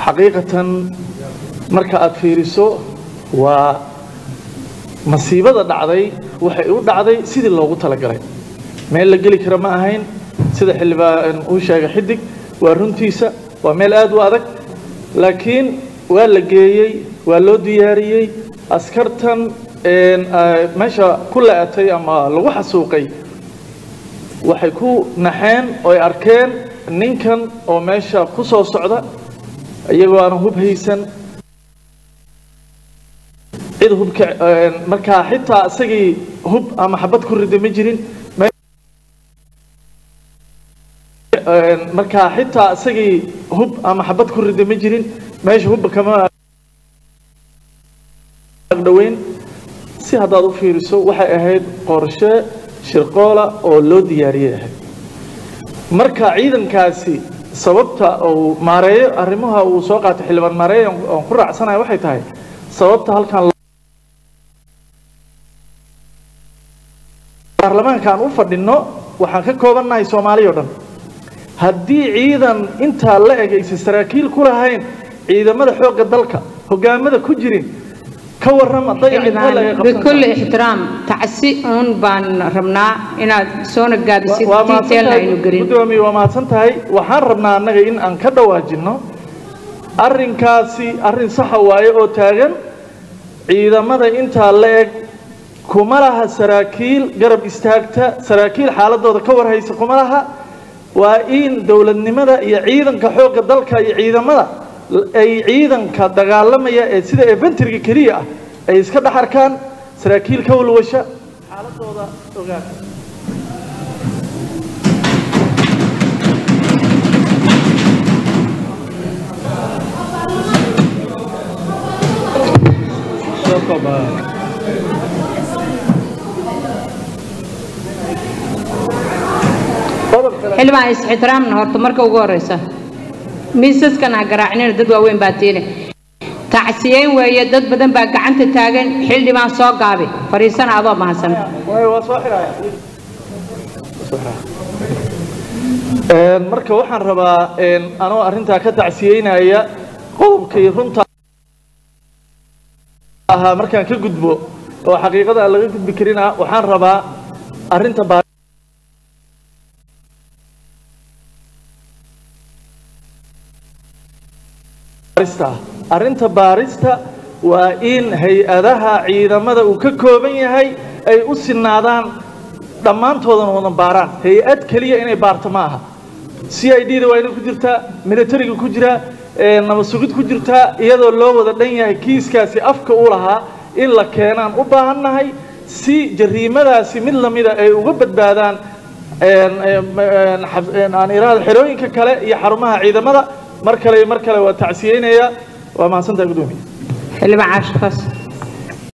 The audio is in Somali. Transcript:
xaqiiqatan marka aad fiiriso waa masiibada dhacday waxay u dhacday sidii loogu talagalay meel la geli kara ma ahayn sida xildhibaan uu sheegay xidig waa runtiisa waa meel aad u adag laakiin waa la geeyey waa loo diyaariyey askartan meesha ku la-atay ama lagu xasuuqay waxay ku naxeen ooy arkeen ninkan oo meesha ku soo socda iyagoo aanan hub haysan cid hubka markaa xitaa isagii hub ama xabad ku rida ma jirin markaa xitaa isagii hub ama xabad ku rida ma jirin meesha hubba kama dhaweyn si haddaad u fiiriso waxay ahayd qorshe shirqoola oo loo diyaariyey ahayd marka ciidankaasi sababta uu maareeyo arrimaha uu soo qaatay xildhibaan maareeyo oon ku raacsanayo waxay tahay sababta halkan baarlamaanka aan u fadhinno waxaan ka koobannahay soomaaliya o dhan haddii ciidan intaa la eg aysan saraakiil ku lahayn ciidamada xoogga dalka hogaamada ku jirin ka warrama bikulli ixtiraam tacsi uun baan rabnaa inaad soona gaadisid detail aynu gelin gudoomiye waa mahadsan tahay waxaan rabnaa annaga in aan ka dhawaajinno arrinkaasi arrin saxa waaye oo taagan ciidamada intaa la eg kuma laha saraakiil garab istaagta saraakiil xaaladooda ka warhaysa kuma laha waa in dowladnimada iyo ciidanka xoogga dalka iyo ciidamada ay ciidanka dagaalamaya ee sida eventriga keliya ah ay iska dhex arkaan saraakiil ka walwasha xaaladooda ogaan xildhibaan is-ixtiraamna horta marka ugu horeysa miisaskan ha garaacnina dad waaweyn baa tiine tacsiyeyn weeye dad badan baa gacanta taagan xildhibaan soo gaabi fadhiisana adoo mahadsan marka waxaan rabaa anoo arrintaa ka tacsiyeynaya qodobkii runta ahaa markaan ka gudbo oo xaqiiqada aan laga gudbi karin ah waxaan rabaa arrinta arrinta baarista waa in hay-adaha ciidamada uu ka kooban yahay ay u sinaadaan dhammaantoodana wadan baaraan hay-ad keliya inay baarto ma aha c i d da waa inay ku jirtaa militariga ku jiraa nabad sugid ku jirtaa iyadoo loo wada dhan yahay kiiskaasi afka u lahaa in la keenaan u baahannahay si jariimadaasi mid lamida ay uga badbaadaan aan iraahdo xerooyinka kale iyo xarumaha ciidamada mar kale iyo mar kale waa tacsiyeynayaa waa mahadsantaha gudoomiye xildhibaan caashikaas